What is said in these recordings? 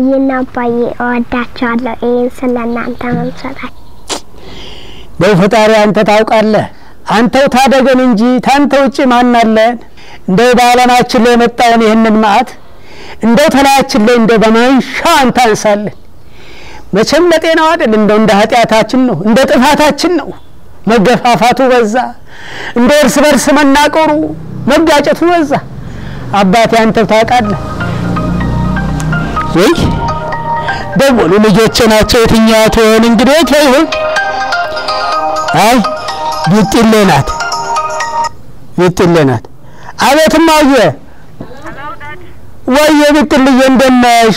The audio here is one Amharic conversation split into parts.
እማዬና አባዬ እወዳቸዋለሁ። ይህን ስለ እናንተ መምሰላል በው ፈጣሪ አንተ ታውቃለህ። አንተው ታደገን እንጂ ታንተ ውጭ ማን አለን? እንደው በዓለማችን ላይ የመጣውን ይህንን መዓት እንደው ተላያችን ላይ እንደው በማንሻ አንተ አንሳለን። መቼም ለጤናው አይደል እንደው እንደ ኃጢአታችን ነው እንደ ጥፋታችን ነው። መገፋፋቱ በዛ፣ እንደ እርስ በርስ መናቆሩ መጋጨቱ በዛ። አባቴ አንተው ታውቃለህ። ወይ ደወሉ ልጆቼ ናቸው። የትኛዋ ትሆን እንግዲህ ይሁን አይ ቢጥሌ ናት፣ ቢጥሌ ናት። አቤት እማዬ፣ ወየ ቢጥልዬ እንደት ነሽ?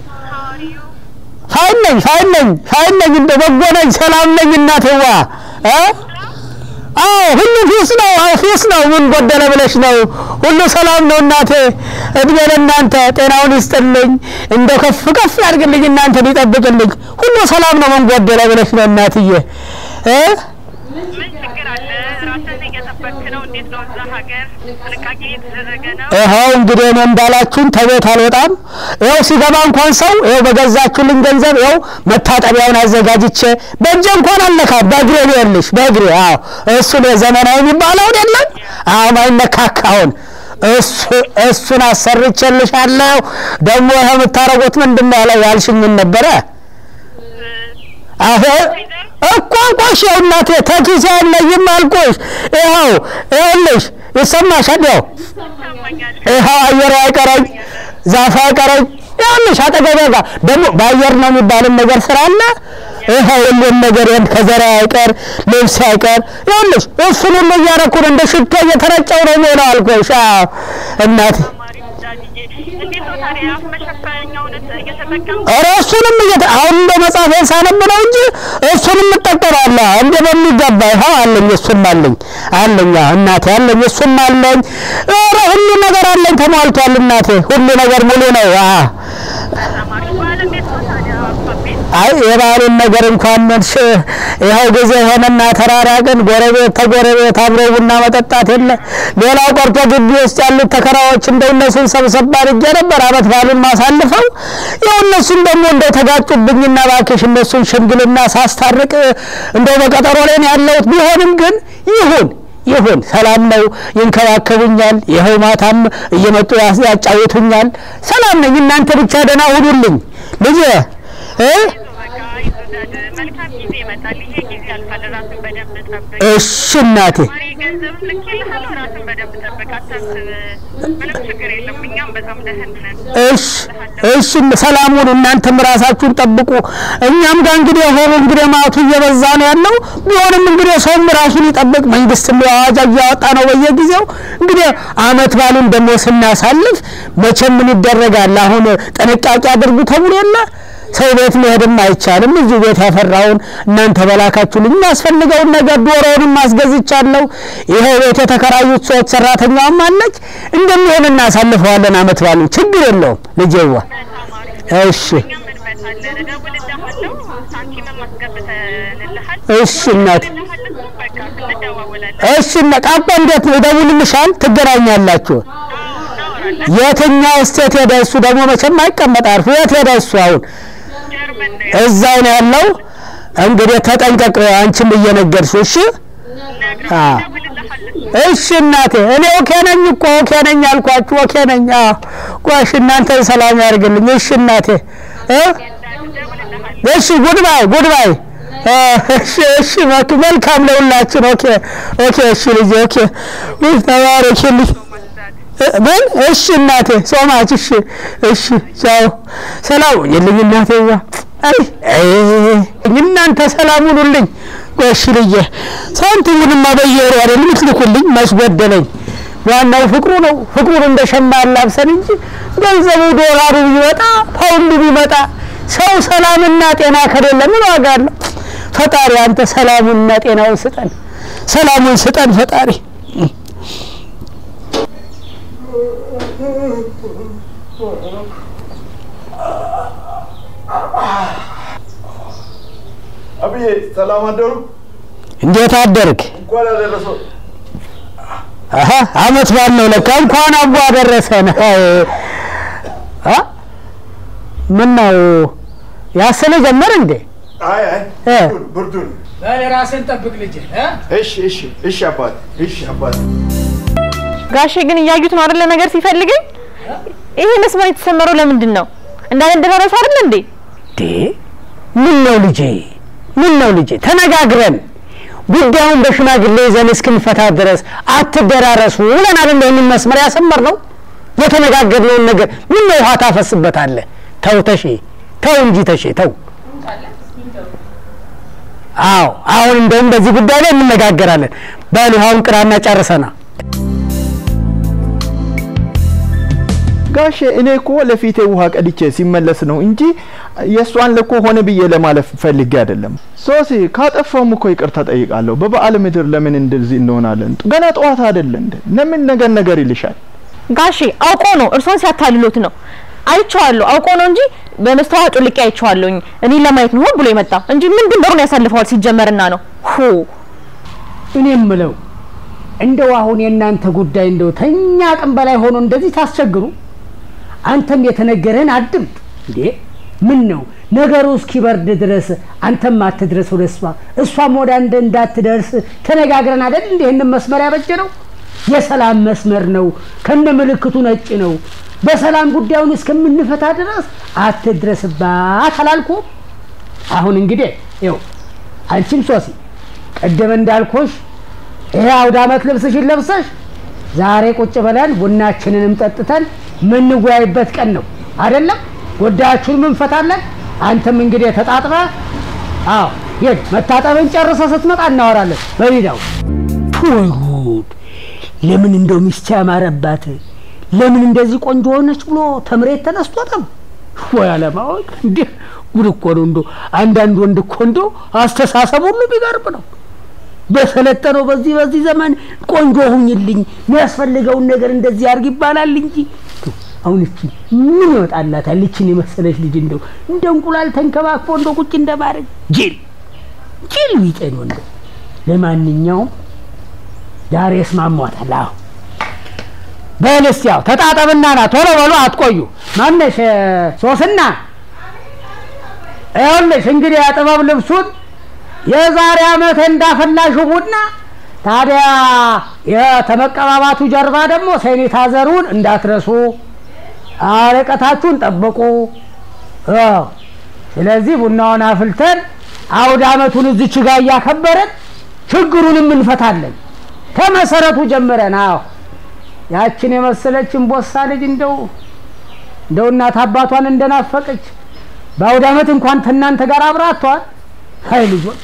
ፋይን ነኝ፣ ፋይን ነኝ፣ ፋይን ነኝ፣ እንደ በጎ ነኝ፣ ሰላም ነኝ እናትዋ እ አዎ ሁሉ ፊስ ነው፣ አዎ ፊስ ነው። ምን ጎደለ ብለሽ ነው? ሁሉ ሰላም ነው እናቴ። እድሜ ለእናንተ ጤናውን ይስጥልኝ፣ እንደው ከፍ ከፍ ያድርግልኝ፣ እናንተን ይጠብቅልኝ። ሁሉ ሰላም ነው። ምን ጎደለ ብለሽ ነው እናትዬ እ ምን ችግር አለ? ራስን እየጠበክ ነው? እንዴት ነው እዛ ሀገር ጥንቃቄ እየተደረገ ነው? ይኸው እንግዲህ እኔ እንዳላችሁኝ ተቤት አልወጣም። ይኸው ሲገባ እንኳን ሰው ይኸው በገዛችሁልኝ ገንዘብ ይኸው መታጠቢያውን አዘጋጅቼ በእጄ እንኳን አልነካም። በእግሬ ነው ያለሽ፣ በእግሬ አዎ። እሱን የዘመናዊ የሚባለውን የለም አዎ፣ ማይነካካውን እሱ እሱን አሰርቼልሻለሁ። ደግሞ ይኸው የምታረጉት ምንድን ነው ያለው ያልሽኝ ምን ነበረ? አሁ እኮ ቆሽ ያው እናቴ ተኪሴ የለኝም አልኩሽ። ይኸው ይኸውልሽ ይሰማሻል? ያው ይሰማኛል። ይኸው አየር አይቀረኝ ዛፍ አይቀረኝ ይኸውልሽ አጠገቤ ጋር ደግሞ በአየር ነው የሚባልን ነገር ስላለ ይኸው ሁሉም ነገር ይሄን ከዘራ አይቀር ልብስ አይቀር ይኸውልሽ እሱን ሁሉ እያደረኩ ነው እንደ ሽቶ እየተረጨው ነው የሚሆነው አልኩሽ። አዎ እናቴ ተማሪ ወዳጅዬ፣ እንዴት ነው ታዲያ አፍ መሸፈኛውን እየተጠቀምክ ኧረ እሱንም እየተ አሁን እንደ መጽሐፌን ሳነብ ነው እንጂ እሱንም እጠቀማለሁ እንደ በሚገባ ይኸው አለኝ፣ እሱም አለኝ አለኝ አዎ እናቴ አለኝ፣ እሱም አለኝ። ኧረ ሁሉ ነገር አለኝ ተሟልቷል እናቴ፣ ሁሉ ነገር ሙሉ ነው። አዎ ተማሪ በኋላ እንዴት ነው ታዲያ አባቤ? አይ የባህሉን ነገር እንኳን መልሽ ይኸው ጊዜ ሆነና ተራራቅን። ጎረቤት ተጎረቤት አብሮ ቡና መጠጣት የለ። ሌላው ቀርቶ ግቢ ውስጥ ያሉት ተከራዮች እንደው እነሱን ሰብሰብ አድርጌ ነበር አመት በዓሉን ማሳልፈው። ያው እነሱን ደግሞ እንደው ተጋጩብኝና እባክሽ እነሱን ሽምግልና ሳስታርቅ እንደው በቀጠሮ ላይ ነው ያለሁት። ቢሆንም ግን ይሁን ይሁን ሰላም ነው፣ ይንከባከቡኛል። ይኸው ማታም እየመጡ ያስ- ያጫውቱኛል። ሰላም ነኝ። እናንተ ብቻ ደህና ሁኑልኝ ልጄ እ በቃ ይዞዳድ መልካም ጊዜ ይመጣል። ይሄ ጊዜ ያልፋል። ራስን በደንብ ጠብቅ። እሺ እናቴ ተማሪ ገንዘብ ልኬልሃለሁ። ራስን በደንብ ጠብቅ። አታስብ። ምንም ችግር የለም። እኛም በጣም ደህን ነን። እሺ እሺ ሰላም ሁኑ። እናንተም ራሳችሁን ጠብቁ። እኛም ጋር እንግዲህ ሆኖ እንግዲህ ማቱ እየበዛ ነው ያለው። ቢሆንም እንግዲህ ሰውም ራሱን ይጠብቅ። መንግስት አዋጅ እያወጣ ነው በየጊዜው። እንግዲህ አመት ባሉን ደግሞ ስናሳልፍ መቼም ምን ይደረጋል? አሁን ጥንቃቄ አድርጉ ተብሎ የለ ሰው ቤት መሄድም አይቻልም። እዚሁ ቤት ያፈራውን እናንተ በላካችሁልኝ የሚያስፈልገውን ነገር ዶሮውንም አስገዝቻለሁ። ይኸው ቤት የተከራዩት ሰዎች ሰራተኛዋም አለች። እንደሚሆን እናሳልፈዋለን አመት ባሉን። ችግር የለውም ልጄዋ። ተማሪ እሺ እኛም እንመጣለን። እደውልልሃለሁ። ሳንቲምም አስገብተንልሃል። እሺ እናቴ እደውልልሃለሁ። በቃ እንደዋወላለን። እሺ እነ ቃቆ እንዴት ነው? ይደውልልሻል፣ ትገናኛላችሁ። እናወራለን። የትኛው ስቴት ሄደ? እሱ ደግሞ መቼም አይቀመጥ አርፎ የት ሄደ እሱ? አሁን ጀርመን ነው እዛው ነው ያለው። እንግዲህ ተጠንቀቅ፣ አንቺም እየነገርሽው እሺ። ነግረው አዎ። እደውልልሃለሁ። እሺ እናቴ፣ እኔ ኦኬ ነኝ እኮ ኦኬ ነኝ አልኳችሁ። ኦኬ ነኝ። አዎ ቆሽ እናንተን ሰላም ያርግልኝ። እሺ እናቴ እ እደውልልሃለሁ። እሺ ጉድባይ ጉድባይ። እሺ እሺ መክ- መልካም ለሁላችን። ኦኬ ኦኬ። እሺ ልጄ ኦኬ። ውይ ተባረኪልኝ። እ- ምን? እሺ እናቴ ሶማች። እሺ እሺ ቻው። ሰላም ሁኝልኝ እናቴዋ። አይ አይ እናንተ ሰላም ሁኑልኝ። ጎሽ ልጄ ሳንቲሙንማ በየወሩ አይደል የምትልኩልኝ? መስጎደለኝ። ዋናው ፍቅሩ ነው። ፍቅሩን እንደ ሸማ አላብሰን እንጂ ገንዘቡ ዶላሩ ቢመጣ ፓውንዱ ቢመጣ ሰው ሰላምና ጤና ከሌለ ምን ዋጋ አለው? ፈጣሪ አንተ ሰላሙንና ጤናውን ስጠን፣ ሰላሙን ስጠን ፈጣሪ። አብዬ ሰላም አደሩ። እንዴት አደርግ? እንኳን ያደረሰው አሀ አመት በዓል ነው ለካ። እንኳን አቦ አደረሰን። አይ አ ምን ነው ያሰለ ጀመር እንዴ? አይ አይ እ። ብርዱን ብርዱን። በል ራስን ጠብቅ ልጅ እ? እሺ እሺ እሺ አባት እሺ አባት ጋሼ ግን እያዩት ነው አይደለ? ነገር ሲፈልገኝ ይሄ መስመር የተሰመረው ለምንድን ነው? እንዳንደራረስ አይደል እንዴ? እንዴ ምን ነው ልጄ፣ ምን ነው ልጄ፣ ተነጋግረን ጉዳዩን በሽማግሌ ይዘን እስክንፈታ ድረስ አትደራረሱ ብለናል። እንደ ይህንን መስመር ያሰመር ነው የተነጋገርነውን ነገር ምን ነው ውሃ ታፈስበታለህ? ተው ተሼ፣ ተው እንጂ ተሼ፣ ተው። አዎ አሁን እንደውም በዚህ ጉዳይ ላይ እንነጋገራለን። በል ውሃውን ቅራና ጨርሰና ጋሼ እኔ እኮ ለፊቴ ውሃ ቀድቼ ሲመለስ ነው እንጂ የእሷን ልኮ ሆነ ብዬ ለማለፍ ፈልጌ አይደለም። ሶሲ ካጠፋውም እኮ ይቅርታ ጠይቃለሁ። በበዓል ምድር ለምን እንደዚህ እንሆናለን? ገና ጠዋት አይደለ እንደ ለምን ነገር ነገር ይልሻል? ጋሼ አውቆ ነው እርሶን ሲያታልሎት ነው። አይቼዋለሁ። አውቆ ነው እንጂ በመስተዋት ጮልቄ አይቼዋለሁኝ። እኔን ለማየት ነው ሆን ብሎ የመጣ እንጂ ምን ድንበሩን ያሳልፈዋል ሲጀመርና ነው ሁ እኔ የምለው እንደው አሁን የእናንተ ጉዳይ እንደው ተኛ አቅም በላይ ሆኖ እንደዚህ ታስቸግሩ። አንተም የተነገረህን አድምጥ እንዴ። ምን ነው ነገሩ እስኪበርድ ድረስ አንተም አትድረስ ወደ እሷ እሷም ወደ አንተ እንዳትደርስ ተነጋግረን አይደል እንዴ? ይህንን መስመር ያበጀ ነው የሰላም መስመር ነው። ከነ ምልክቱ ነጭ ነው። በሰላም ጉዳዩን እስከምንፈታ ድረስ አትድረስባት አላልኩም? አሁን እንግዲህ ይኸው አንቺም ሶሲ ቀደም እንዳልኩሽ ይሄ አውደ ዓመት ልብስሽን ለብሰሽ ዛሬ ቁጭ ብለን ቡናችንንም ጠጥተን ምንወያይበት ቀን ነው አይደለም? ጉዳያችሁን እንፈታለን። አንተም እንግዲህ ተጣጥበ አዎ ሂድ፣ መታጠብን ጨርሰ ስትመጣ እናወራለን። በሜዳው ወይ ጉድ! ለምን እንደው ሚስት ያማረባት ለምን እንደዚህ ቆንጆ ሆነች ብሎ ተምሬት ተነስቶትም ወይ አለማወቅ እንዴ! ጉድ እኮ ነው። እንዶ አንዳንድ ወንድ እኮ እንዶ አስተሳሰብ ሁሉ ቢገርም ነው። በሰለጠነው በዚህ በዚህ ዘመን ቆንጆ ሁኝልኝ የሚያስፈልገውን ነገር እንደዚህ አድርግ ይባላል እንጂ አሁን እቺ ምን ይወጣላታል? እቺን የመሰለች ልጅ እንደው እንደ እንቁላል ተንከባክቦ እንደ ቁጭ እንደማድረግ ጅል ጅል ቢጤን ወንድ። ለማንኛውም ዛሬ እስማሟታል። አዎ በል እስቲ ያው ተጣጠብና ና ቶሎ በሉ አትቆዩ። ማነሽ ሶስና ይኸውልሽ እንግዲህ የጥበብ ልብሱን የዛሬ ዓመት እንዳፈላሹ ቡና ታዲያ የተመቀባባቱ ጀርባ ደግሞ ሴኒታዘሩን እንዳትረሱ፣ ርቀታችሁን ጠብቁ። አዎ፣ ስለዚህ ቡናውን አፍልተን አውደ ዓመቱን እዚች ጋር እያከበረን ችግሩንም እንፈታለን ከመሰረቱ ጀምረን። አዎ ያችን የመሰለች እምቦሳ ልጅ እንደው እንደው እናት አባቷን እንደናፈቀች በአውደ ዓመት እንኳን ከእናንተ ጋር አብራ አጥተዋል። ሀይ ልጆች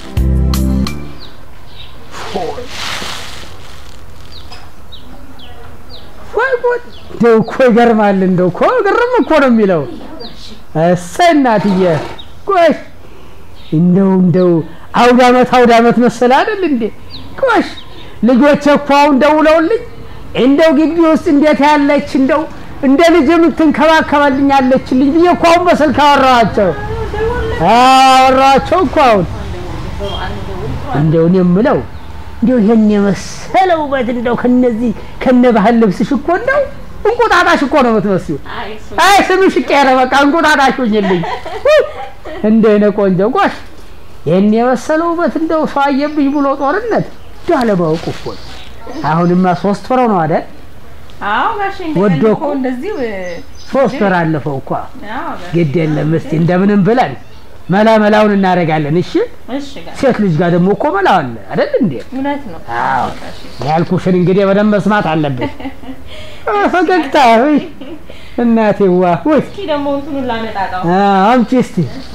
ወይ ጉድ! እንደው እኮ ይገርማል። እንደው እኮ ግርም እኮ ነው የሚለው። እሰይ እናትዬ ጎሽ! እንደው እንደው አውደ ዓመት አውደ ዓመት መሰለ አይደል እንዴ? ጎሽ! ልጆቼ እኮ አሁን ደውለውልኝ እንደው ግቢ ውስጥ እንዴት ያለች እንደው እንደ ልጅ የምትንከባከባልኝ አለችልኝ ብዬ እኮ አሁን በስልክ አወራኋቸው አወራኋቸው እኮ አሁን እንደው እኔ የምለው እንደው ይሄን የመሰለ ውበት እንደው ከነዚህ ከነ ባህል ልብስሽ እኮ እንደው እንቁጣጣሽ እኮ ነው የምትመስዩ። አይ ስምሽ ቀረ በቃ እንቁጣጣሽ ሁኝልኝ። እንደ እኔ ቆንጆ ጎሽ፣ ይሄን የመሰለ ውበት እንደው ሰው አየብኝ ብሎ ጦርነት እንደው አለማወቅ እኮ ነው። አሁንማ ሶስት ወር ነው አይደል? አዎ ጋሼ ወዶ እኮ እንደዚሁ ሶስት ወር አለፈው እኮ። ግድ የለም እስቲ እንደምንም ብለን መላ መላውን እናደርጋለን። እሺ እሺ ጋሼ ሴት ልጅ ጋር ደግሞ እኮ መላው አለ አይደል እንዴ? እውነት ነው። አዎ ያልኩሽን እንግዲህ በደንብ መስማት አለብሽ። አ፣ ፈገግታ ውይ እናቴዋ ውይ እስኪ ደግሞ እንትኑን ላመጣጣው አ፣ አምጪ እስቲ።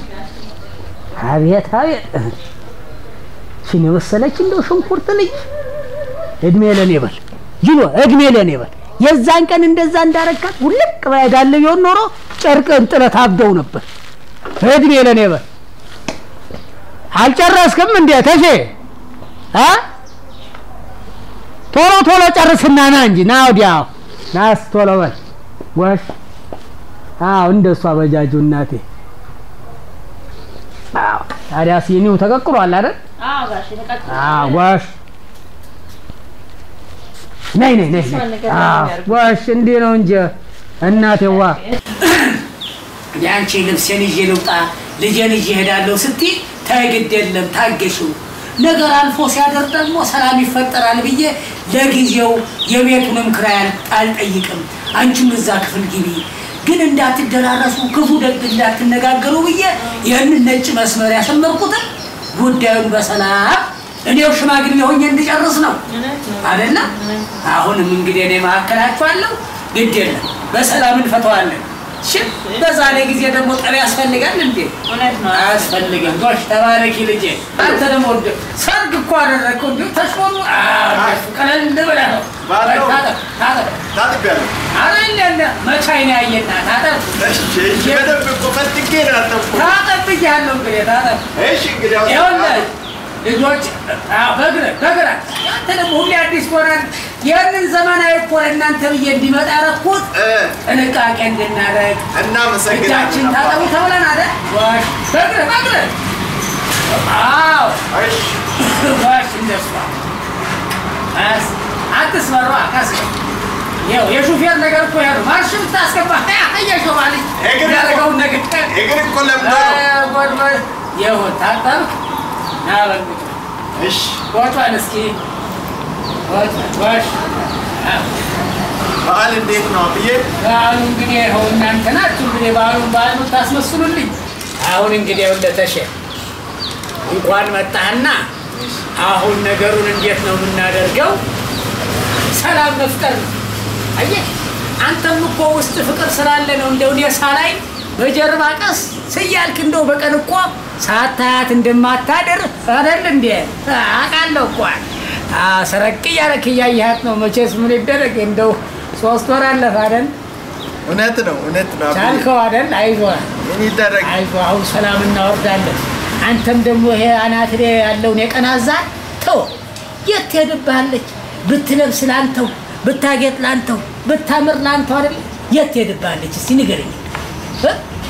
አቤት አቤት ሽን የመሰለች እንደው ሽንኩርት ልጅ እድሜ ለኔ በል ጅሎ እድሜ ለኔ በል። የዛን ቀን እንደዛ እንዳረካት ውልቅ ባያጋለ ቢሆን ኖሮ ጨርቅን ጥለት አብደው ነበር። እድሜ ለኔ በል። አልጨረስክም እንዴ ተሼ? አ ቶሎ ቶሎ ጨርስና ና እንጂ ና ወዲያ ናስ ቶሎ በል ጎሽ። አዎ እንደሱ አበጃጁ እናቴ። አዎ ታዲያ ሲኒው ተቀቅሏል አይደል? አዎ ጋሼ ተቀጥቶ አዎ ጎሽ። ነይ ነይ ነይ ነይ። ነገር አዎ ነው ጎሽ፣ እንዲህ ነው እንጂ እናቴዋ። የአንቺ ልብሴን ይዤ ልውጣ ልጄን ይዤ እሄዳለሁ ስትይ ተይ ግድ የለም ታገሽው ነገር አልፎ ሲያደር ደግሞ ሰላም ይፈጠራል ብዬ ለጊዜው የቤቱንም ክራይ አል- አልጠይቅም አንቺም እዛ ክፍል ግቢ ግን እንዳትደራረሱ ክፉ ደግ እንዳትነጋገሩ ብዬ ይህንን ነጭ መስመር ያሰመርኩትን ጉዳዩን በሰላም እኔው ሽማግሌ ሆኜ እንድጨርስ ነው አይደለም አሁንም እንግዲህ እኔ መካከላችኋለሁ ግድ የለም በሰላም እንፈተዋለን እሺ በዛሬ ጊዜ ደግሞ ጠብ ያስፈልጋል እንዴ እውነት ነው። አያስፈልግም ጎሽ ተባረኪ ልጄ አንተ ደግሞ እንደ ሰርግ እኮ አደረግከው እንዲሁ ተሽሞኑ ቀለል ብለህ ነው ባለው። ታጠብ ታጠብ ታጥቤያለሁ። አረ እንደ መቼ አይን ያየና ታጠብ እሺ፣ እሺ፣ በደንብ እኮ ፈልጌ ነው ያጠብኩት። ታጠብ ብያለሁ እንግዲህ ታጠብ እሺ፣ እንግዲህ አሁን- ይኸውልህ ልጆች አዎ፣ በእግርህ በእግርህ አንተ ደግሞ ሁሌ አዲስ ትሆናለህ ይህንን ዘመናዊ እኮ ለእናንተ ብዬ እንዲመጣ ያደረኩት እ፣ ጥንቃቄ እንድናደርግ እናመሰግናለን እጃችን ታጠቡ አባባ። ተብለን አይደል? ዋሽ በእግርህ በእግርህ አዎ እሺ፣ ዋሽ እንደሷ ቀስ አትስበሯ ቀስ ይኸው የሹፌር ነገር እኮ ያሉ ማርሽ ብታስገባ እየሾባልኝ እግር እኮ- ያደረገውን ነገር እግር እኮ ለምዶ ነው። ጎድጎድ ይሁን ታጠብክ ና በልጅ እሺ፣ ወጧን እስኪ ወጧን ዋሽ በዓል እንዴት ነው ብዬ በዓሉ እንግዲህ ይኸው እናንተ ናችሁ እንግዲህ በዓሉን በዓል የምታስመስሉልኝ። አሁን እንግዲህ እንደተሸ እንኳን መጣህና አሁን ነገሩን እንዴት ነው የምናደርገው? ሰላም መፍጠር ነው። አየህ አንተም እኮ ውስጥ ፍቅር ስላለ ነው እንደው እኔ ሳላይ በጀርባ ቀስ ስያልክ እንደው በቀን እኮ ሳታያት እንደማታደር አይደል እንዴ? አውቃለሁ እኮ አዎ፣ ሰረቅ እያለክ እያየሃት ነው። መቼስ ምን ይደረግ እንደው ሶስት ወር አለፈ አይደል? እውነት ነው እውነት ነው አብዬ። ቻልከው አይደል? አይዞህ ምን ይደረግ አይዞህ፣ አሁን ሰላም እናወርዳለን። አንተም ደግሞ ይሄ አናት ላይ ያለውን የቀናዛን ተው፣ የት ትሄድብሃለች? ብትለብስ ላንተው፣ ብታጌጥ ላንተው፣ ብታምር ላንተው አይደል? የት ትሄድብሃለች? እስቲ ንገረኝ። እ?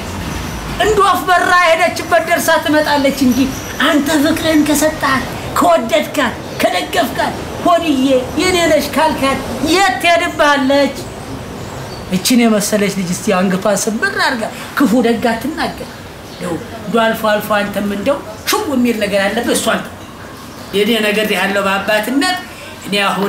እንደ ወፍ በራ ሄደችበት ደርሳ ትመጣለች እንጂ አንተ ፍቅርህን ከሰጣት ከወደድካት ከደገፍካት ሆድዬ የኔ ነሽ ካልካት የት ትሄድብሃለች? እችን የመሰለች ልጅ እስቲ አንገቷን ስብር አድርጋ ክፉ ደግ አትናገር። እንደው እንደው አልፎ አልፎ አንተም እንደው ሽው የሚል ነገር አለብህ። እሷን ተው። የኔ ነገር ያለው በአባትነት እኔ አሁን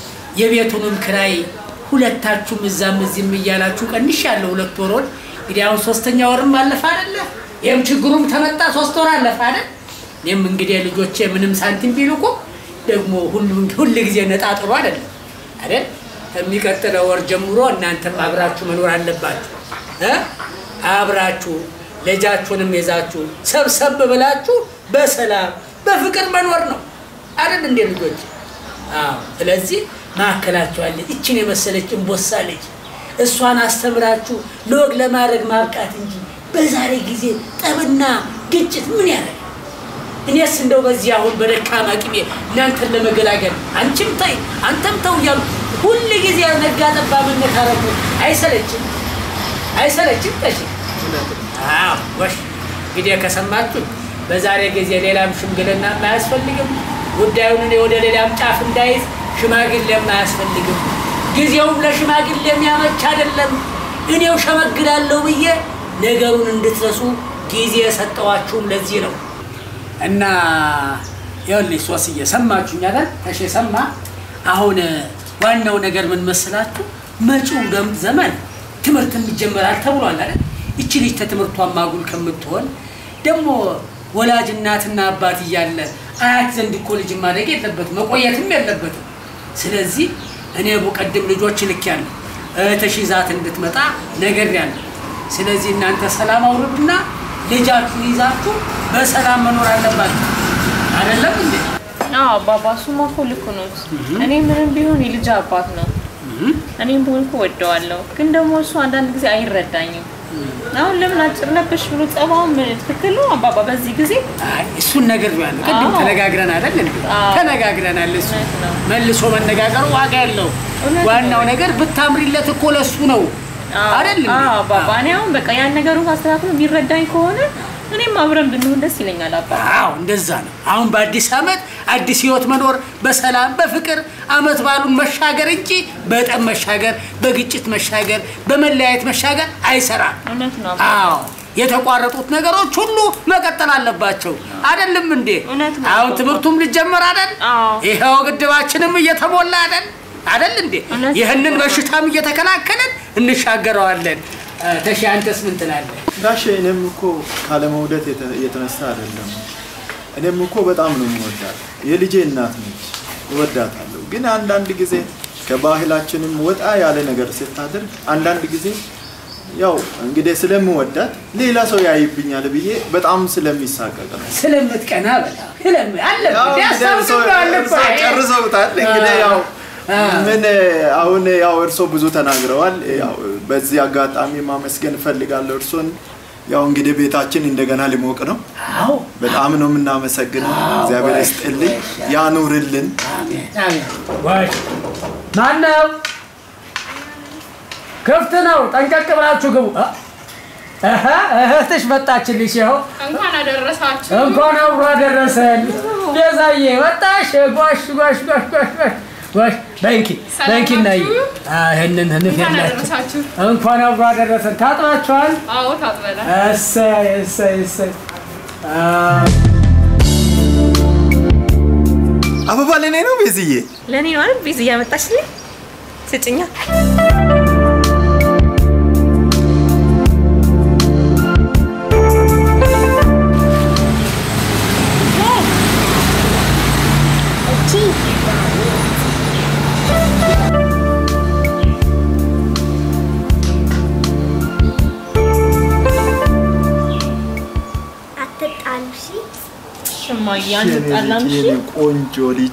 የቤቱንም ክራይ ሁለታችሁም እዛም እዚህም እያላችሁ ቀንሻለሁ። ሁለት ወሮን እንግዲህ አሁን ሶስተኛ ወርም አለፈ አይደለ? ይህም ችግሩም ተመጣ ሶስት ወር አለፈ አይደል? እኔም እንግዲህ ልጆቼ ምንም ሳንቲም ቢልኩ ደግሞ ሁሉም ሁል ጊዜ ነጣጥሩ አይደለም አይደል? ከሚቀጥለው ወር ጀምሮ እናንተም አብራችሁ መኖር አለባችሁ እ አብራችሁ ልጃችሁንም ይዛችሁ ሰብሰብ ብላችሁ በሰላም በፍቅር መኖር ነው አይደል እንዴ ልጆች? አዎ። ስለዚህ ማዕከላችሁ አለ ይችን የመሰለች እንቦሳ ልጅ እሷን አስተምራችሁ ለወግ ለማድረግ ማብቃት እንጂ በዛሬ ጊዜ ጠብና ግጭት ምን ያደርጋል? እኔስ እንደው በዚህ አሁን በደካማ ቅሜ እናንተን ለመገላገል አንቺም ተይ አንተም ተው እያሉ ሁል ጊዜ ነጋ ጠባ መነታረኩ አይሰለችም? አይሰለችም? ተሽ አዎ ወሽ እንግዲህ ከሰማችሁ በዛሬ ጊዜ ሌላም ሽምግልና አያስፈልግም። ጉዳዩን እኔ ወደ ሌላም ጫፍ እንዳይዝ ሽማግሌም አያስፈልግም። ጊዜውም ለሽማግሌ የሚያመች አይደለም። እኔው ሸመግላለሁ ብዬ ነገሩን እንድትረሱ ጊዜ የሰጠዋችሁም ለዚህ ነው። እና ይኸውልሽ ሶስዬ ሰማችሁኝ አይደል? ተሼ ሰማ። አሁን ዋናው ነገር ምን መስላችሁ? መጪው ደም ዘመን ትምህርት ይጀመራል ተብሏል አይደል? ይቺ ልጅ ተትምህርቷን ማጉል ከምትሆን ደግሞ ወላጅ እናትና አባት እያለ አያት ዘንድ እኮ ልጅ ማደግ የለበትም መቆየትም የለበትም። ስለዚህ እኔ በቀደም ልጆች ልኬያለሁ እህትሽ ይዛት እንድትመጣ ነግሬያለሁ። ስለዚህ እናንተ ሰላም አውርዱና ልጃችሁን ይዛችሁ በሰላም መኖር አለባችሁ። አይደለም እንዴ? አዎ አባባ እሱማ እኮ ልክ ነው። እኔ ምንም ቢሆን የልጅ አባት ነው። እኔም ብሆን እኮ ወደዋለሁ፣ ግን ደግሞ እሱ አንዳንድ ጊዜ አይረዳኝም። አሁን ለምን አጭር ለበሽ ብሎ ጸባውን ምን ትክክል ነው አባባ? በዚህ ጊዜ አይ እሱን ነገር ያለው ቅድም አዎ። ተነጋግረን አይደል እንዴ? አዎ። ተነጋግረናል። እሱ እውነት ነው። መልሶ መነጋገሩ ዋጋ ያለው እውነት ዋናው ነው። ነገር ብታምሪለት እኮ ለሱ ነው አይደል እንዴ? አዎ አባባ፣ እኔ አሁን በቃ ያን ነገሩን ካስተካክሎ የሚረዳኝ ከሆነ እኔም አብረን ብንሆን ደስ ይለኛል አባ። አዎ እንደዛ ነው። አሁን በአዲስ ዓመት አዲስ ህይወት መኖር በሰላም በፍቅር አመት ባሉን መሻገር እንጂ በጠብ መሻገር፣ በግጭት መሻገር፣ በመለያየት መሻገር አይሰራም። እውነት ነው አባ። አዎ የተቋረጡት ነገሮች ሁሉ መቀጠል አለባቸው። አይደለም እንዴ? እውነት ነው አሁን እኮ። ትምህርቱም ሊጀመር አይደል? አዎ። ይኸው ግድባችንም እየተሞላ አይደል? አይደል እንዴ? እውነት ነው ይህንን እኮ። በሽታም እየተከላከልን እንሻገረዋለን። እ፣ ተሺ አንተስ ምን ትላለህ? ጋሼ እኔም እኮ ካለመውደድ የተ- የተነሳ አይደለም። እኔም እኮ በጣም ነው የምወዳት። የልጄ እናት ነች፣ እወዳታለሁ። ግን አንዳንድ ጊዜ ከባህላችንም ወጣ ያለ ነገር ስታደርግ አንዳንድ ጊዜ ያው እንግዲህ ስለምወዳት ሌላ ሰው ያይብኛል ብዬ በጣም ስለሚሳቀቅ ነው። ስለምትቀና በጣም ስለም ያው አለብህ እንግዲህ እርሶ- እርሶ ጨርሰውታል። እንግዲህ ያው ምን አሁን ያው እርሶ ብዙ ተናግረዋል። ያው በዚህ አጋጣሚ ማመስገን እፈልጋለሁ እርሶን። ያው እንግዲህ ቤታችን እንደገና ሊሞቅ ነው። አዎ በጣም ነው የምናመሰግነው። እግዚአብሔር ይስጥልኝ፣ ያኑርልን። አሜን አሜን። ወይ ማነው? ክፍት ነው። ጠንቀቅ ብላችሁ ግቡ። እ? እህ እህትሽ መጣችልሽ። ይኸው እንኳን አደረሳችሁ። እንኳን አብሮ አደረሰን። ቤዛዬ ወጣሽ። ጓሽ ጓሽ ጓሽ ጓሽ ጓሽ ጓሽ በንኪ በንኪ እናይ ይህንን እንኳን ንፍያላችሁ አደረሳችሁ። እንኳን አብሮ አደረሰን። ታጥባችኋል? አዎ ታጥበናል። እሰይ እሰይ እሰይ። አ፣ አበባ ለእኔ ነው ቤዝዬ። ለእኔ ነው አይደል ቤዝ እያመጣችልኝ ስጭኛ። እቺ አትጣሉ እሺ። ሽማዬ አንጣላም። እሺ የኔ ቆንጆ ልጅ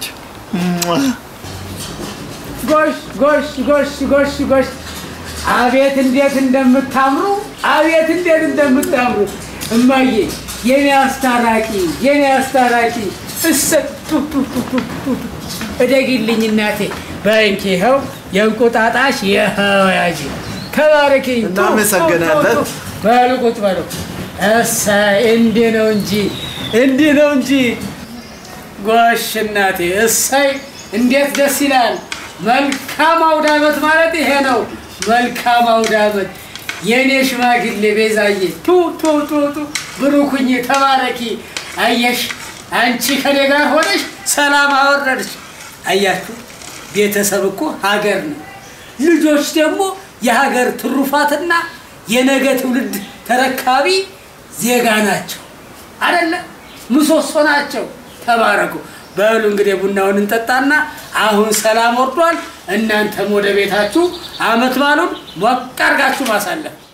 ጎሽ ጎሽ ጎሽ ጎሽ ጎሽ አቤት እንዴት እንደምታምሩ አቤት እንዴት እንደምታምሩ እማዬ የኔ አስታራቂ የኔ አስታራቂ እሰ ቱ ቱ ቱ ቱ ቱ ቱ። እደጊልኝ እናቴ በእንኪ ይኸው የእንቁጣጣሽ ይኸው ያዥ ከባረኪኝ ቱ፣ ቱ፣ ቱ፣ እናመሰግናለን። ቱ። በሉ ቁጭ በሉ እሰይ እንዲህ ነው እንጂ እንዲህ ነው እንጂ ጎሽ እናቴ እሰይ እንዴት ደስ ይላል። መልካም አውደ ዓመት ማለት ይሄ ነው። መልካም አውደ ዓመት የእኔ ሽማግሌ ቤዛዬ ቱ ቱ ቱ ቱ ብሩኩኝ ተባረኪ። አየሽ አንቺ ከኔ ጋር ሆነሽ ሰላም አወረድሽ። አያችሁ ቤተሰብ እኮ ሀገር ነው። ልጆች ደግሞ የሀገር ትሩፋትና የነገ ትውልድ ተረካቢ ዜጋ ናቸው። አደለ ምሰሶ ናቸው። ተባረኩ። በሉ እንግዲህ ቡናውን እንጠጣና አሁን ሰላም ወርዷል። እናንተም ወደ ቤታችሁ አመት ባሉን ሞቅ አድርጋችሁ ማሳለፍ